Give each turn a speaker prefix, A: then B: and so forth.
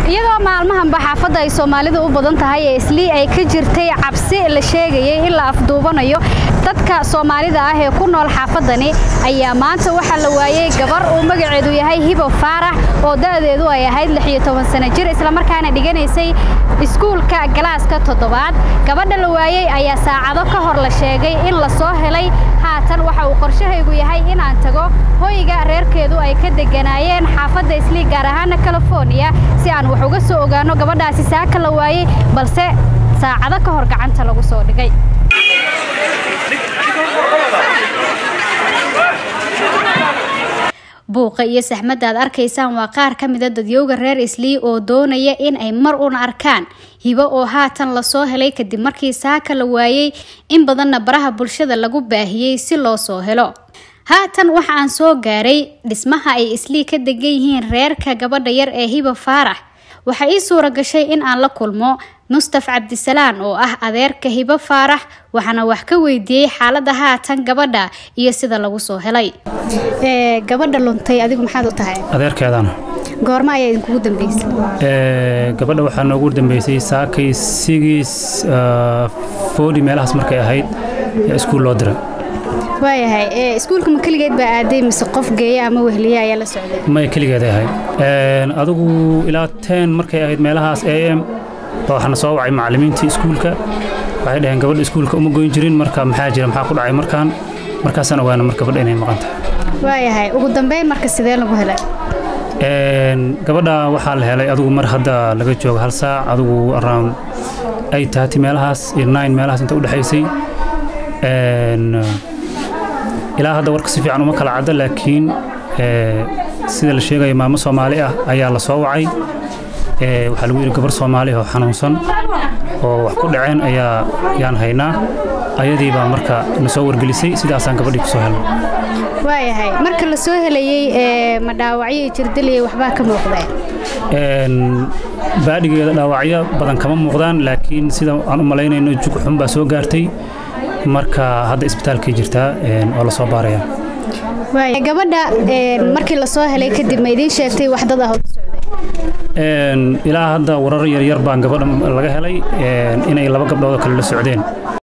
A: iyadoo maalmahanba xaafadda ay soomaalidu u badan tahay ee islii ay ka jirtay cabsi la sheegayay in la afduubanayo dadka soomaalida ah ee ku nool xaafadani ayaa maanta waxaa la waayey gabar uu magaceedu yahay hibo faarax oo da'deedu ay ahayd lixiyo toban sano jir islamarkaana dhiganaysay iskuulka galaaska toddobaad gabadha la waayey ayaa saacado ka hor la sheegay in la soo helay haatan waxa uu qorshahaygu yahay inaan tago hoyga reerkeedu ay ka deganaayeen xaafadda islii gaar ahaana california si aan wax uga soo ogaano gabadhaasi saaka la waayey balse saacado ka hor gacanta lagu soo dhigay buuqa iyo saxmadda aad arkaysaan waa qaar ka mida dadyowga reer islii oo doonaya in ay mar una arkaan hibo oo haatan lasoo helay kadib markii saaka la waayey in badanna baraha bulshada lagu baahiyey si loo soo helo haatan waxa aan soo gaaray dhismaha ay islii ka degan yihiin reerka gabadha yar ee hibo faarax waxaa ii suura gashay in aan la kulmo mustaf cabdisalaan oo ah adeerka hibo faarax waxaana wax ka weydiiyey xaaladda haatan gabadha iyo sida lagu soo helay gabadha luntay adigu maxaad u tahay
B: adeerkeedana
A: goorma ayaa idinkugu dambeysay
B: gabadha waxaa noogu dambeysay saakay sigiis foodi meelahaas markay ahayd ee iskuul loo diray
A: waayahay iskuulka ma keligeed baa aaday mise qof geeya ama wehliye ayaa la socday
B: may keligeeday ahayd adigu ilaa teen markay ahayd meelahaas a m baa waxaana soo wacay macallimiintii iskuulka waxay dhaheen gabadha iskuulka uma goyn jirin marka maxaa jira maxaa ku dhacay markaan markaasaan ogaana mar gabadha inay maqan tahay
A: waayahay ugu dambeyn marka sidee lagu helay
B: gabadha waxaa la helay adigu mar hadda laga joogo hal saac adigu around ay taati meelahaas iyo nine meelahaas inta u dhexaysay ilaa hadda warka si fiican uma kala cadda laakiin sida la sheegaya maamo soomaali ah ayaa la soo wacay waxaa lagu yidhi gabar soomaali oo xanuunsan oo wax ku dhaceen ayaa yaan haynaa ayadii baa marka na soo wargelisay sidaasaan gabadhii ku soo helnay
A: waayahay marka la soo helayey ma dhaawacyo iyo jirdaliya waxbaa ka muuqdeen
B: baadhigeeda dhaawacyo badan kama muuqdaan laakiin sida aan u malaynayno jug xun baa soo gaartay marka hadda isbitaalkay jirtaa oo la soo baaraya
A: gabadha markii la soo helay kadib ma idiin sheegtay wax dad ah oo
B: ilaa hadda warar yaryar baan gabadha laga helay inay laba gabdhood oo kale la socdeen